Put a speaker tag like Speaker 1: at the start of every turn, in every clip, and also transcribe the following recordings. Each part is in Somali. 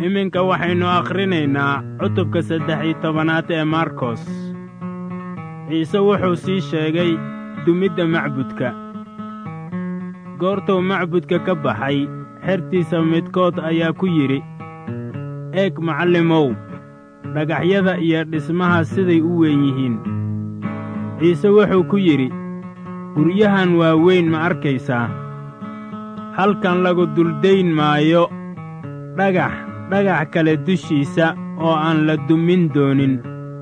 Speaker 1: iminka waxaynu akhrinaynaa cutubka saddex iyo tobanaad ee markos ciise wuxuu sii sheegay dumidda macbudka goortuu macbudka ka baxay xertiisa midkood ayaa ku yidhi eeg macallimow dhagaxyada iyo dhismaha siday u weyn yihiin ciise wuxuu ku yidhi guryahan waa weyn ma arkaysaa halkan lagu duldayn maayo dhagax dhagax kale dushiisa oo aan la dumin doonin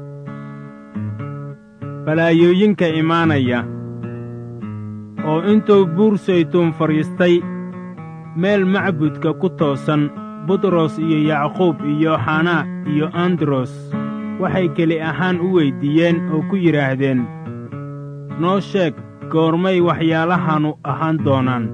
Speaker 1: balaayooyinka imaanaya oo intuu buur saytuun fadhiistay meel macbudka ku toosan butros iyo yacquub iyo xanaa iyo andros waxay keli ahaan u weyddiiyeen oo ku yidhaahdeen noo sheeg goormay waxyaalahanu ahaan doonaan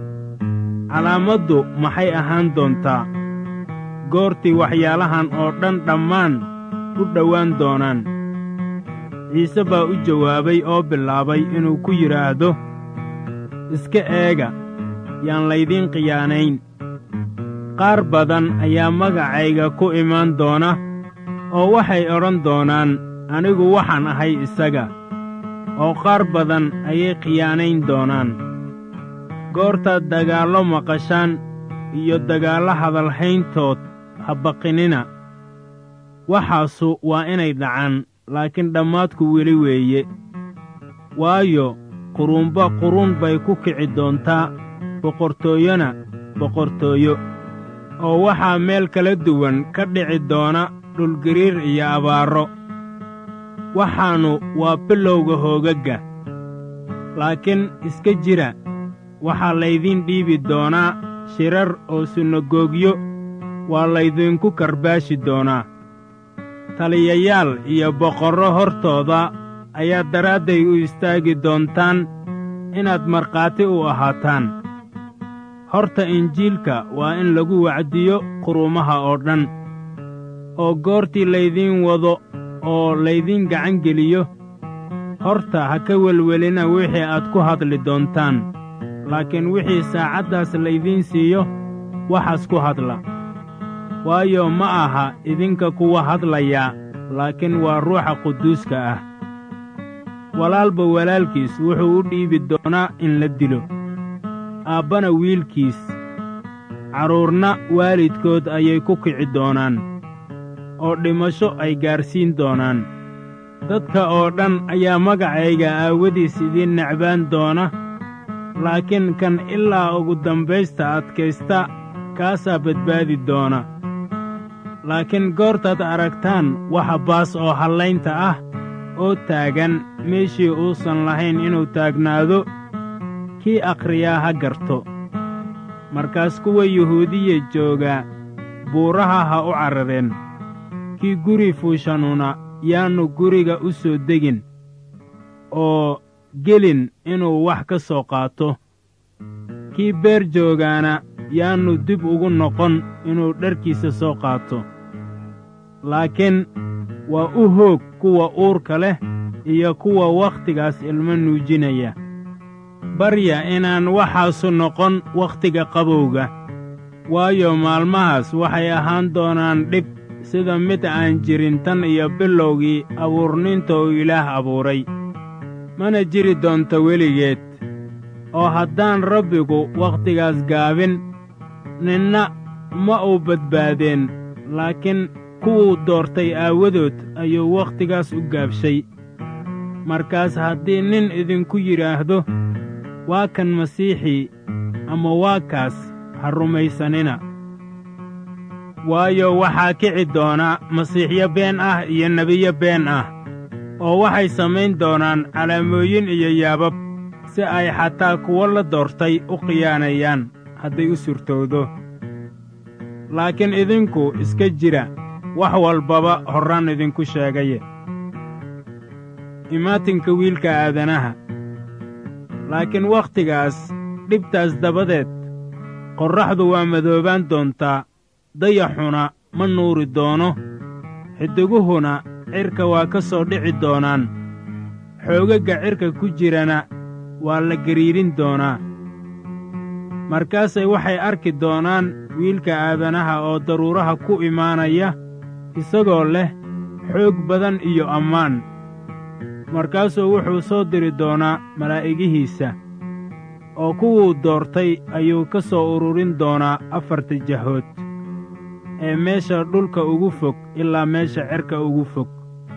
Speaker 1: calaamaddu maxay ahaan doontaa goortii waxyaalahan oo dhan dhammaan u dhowaan doonaan ciise baa u jawaabay oo bilaabay inuu ku yidhaahdo iska eega yaan laydiin khiyaanayn qaar badan ayaa magacayga ku imaan doona oo waxay odhan doonaan anigu waxaan ahay isaga oo qaar badan ayay khiyaanayn doonaan goortaad dagaallo maqashaan iyo dagaallo hadalhayntood ha baqinina waxaasu waa inay dhacaan laakiin dhammaadku weli weeye waayo quruunba quruun bay ku kici doontaa boqortooyona boqortooyo oo waxaa meel kala duwan ka dhici doona dhulgariir iyo abaarro waxaannu waa bilowga hoogagga laakiin iska jira waxaa laydiin dhiibi doonaa shirar oo sunagoogyo waa laydinku karbaashi doonaa taliyayaal iyo boqorro hortooda ayaa daraadday u istaagi doontaan inaad markhaati u ahaataan horta injiilka waa in lagu wacdiyo quruumaha oo dhan oo goortii laydiin wado oo laydiin gacan geliyo horta ha ka welwelina wixii aad ku hadli doontaan laakiin wixii saacaddaas laydiin siiyo waxaas ku hadla waayo ma aha idinka kuwa hadlayaa laakiin waa ruuxa quduuska ah walaalba walaalkiis wuxuu u dhiibi doonaa in la dilo aabbana wiilkiis carruurna waalidkood ayay ku kici doonaan oo dhimasho ay gaadhsiin doonaan dadka oo dhan ayaa magacayga aawadiis idiin necbaan doona laakiin kan ilaa ugu dambaysta adkaysta kaasaa badbaadi doona laakiin goortaad aragtaan waxa baas oo hallaynta ah oo taagan meeshii uusan lahayn inuu taagnaado kii akhriyaa ha garto markaas kuwa yuhuudiya joogaa buuraha ha u carareen kii guri fuushanuna yaannu guriga u soo degin oo gelin inuu wax ka soo qaato kii beer joogaana yaannu dib ugu noqon inuu dharkiisa soo qaato laakiin waa u hoog kuwa uurka leh iyo kuwa wakhtigaas ilmo nuujinaya barya inaan waxaasu noqon wakhtiga qabowga waayo maalmahaas waxay ahaan doonaan dhib sida mid aan jirin tan iyo bilowgii abuurninta uu ilaah abuuray mana jiri doonto weligeed oo haddaan rabbigu wakhtigaas gaabin ninna ma uu badbaadeen laakiin kuwuu doortay aawadood ayuu wakhtigaas u gaabshay markaas haddii nin idinku yidhaahdo waa kan masiixii ama waa kaas ha rumaysanina waayo waxaa kici doona masiixyo been ah iyo nebiyo been ah oo waxay samayn doonaan calaamooyin iyo yaabab si ay xataa kuwo la doortay u khiyaanayaan hadday u surtowdo laakiin idinku iska jira wax walbaba horraan idinku sheegaye imaatinka wiilka aadanaha laakiin wakhtigaas dhibtaas dabadeed qorraxdu waa madoobaan doontaa dayaxuna ma nuuri doono xidiguhuna cirka waa ka soo dhici doonaan xoogagga cirka ku jirana waa la gariirin doonaa markaasay waxay arki doonaan wiilka aadanaha oo daruuraha ku imaanaya isagoo leh xoog badan iyo ammaan markaasuu wuxuu soo diri doonaa malaa'igihiisa oo kuwuu doortay ayuu ka soo ururin doonaa afarta jahood ee meesha dhulka ugu fog ilaa meesha cerka ugu fog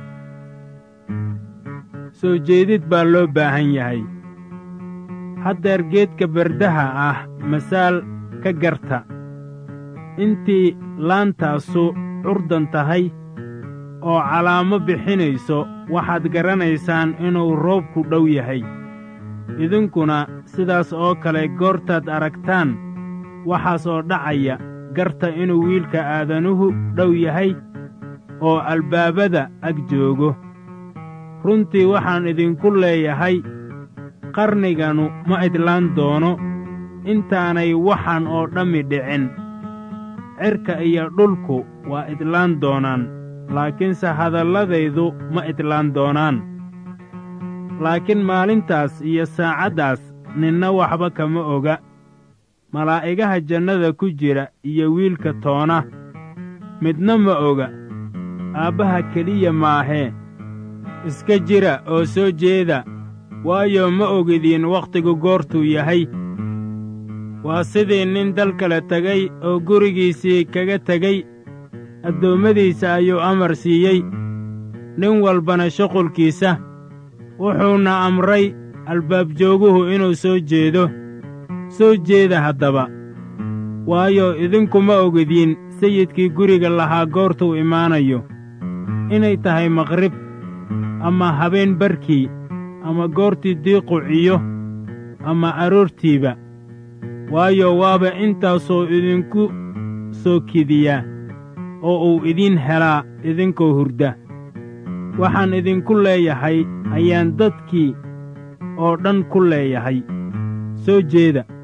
Speaker 1: soo jeedid baa loo baahan yahay haddeer geedka bardaha ah masaal ka garta intii laantaasu curdan tahay oo calaamo bixinayso waxaad garanaysaan inuu roobku dhow yahay idinkuna sidaas oo kale goortaad aragtaan waxaas oo dhacaya garta inuu wiilka aadanuhu dhow yahay oo albaabada ag joogo runtii waxaan idinku leeyahay qarniganu ma idlaan doono intaanay waxaan oo dhammi dhicin cirka iyo dhulku waa idlaan doonaan laakiinse hadalladaydu ma idlaan doonaan laakiin maalintaas iyo saacaddaas ninna waxba kama oga malaa'igaha jannada ku jira iyo wiilka toona midna ma oga aabbaha keliya maahee iska jira oo soo jeeda waayo ma ogidiin wakhtigu goortuu yahay waa sidii nin dal kale tegay oo gurigiisii kaga tegey addoommadiisa ayuu amar siiyey nin walbana shuqulkiisa wuxuuna amray albaabjooguhu inuu soo jeedo soo jeeda haddaba waayo idinkuma ogidiin sayidkii guriga lahaa goortuu imaanayo inay tahay maqrib ama habeen barkii ama goortii diiqu ciyo ama aroortiiba waayo waaba intaasoo idinku soo kidiyaa oo uu idiin helaa idinkoo hurda waxaan idinku leeyahay ayaan dadkii oo dhan ku leeyahay soo jeeda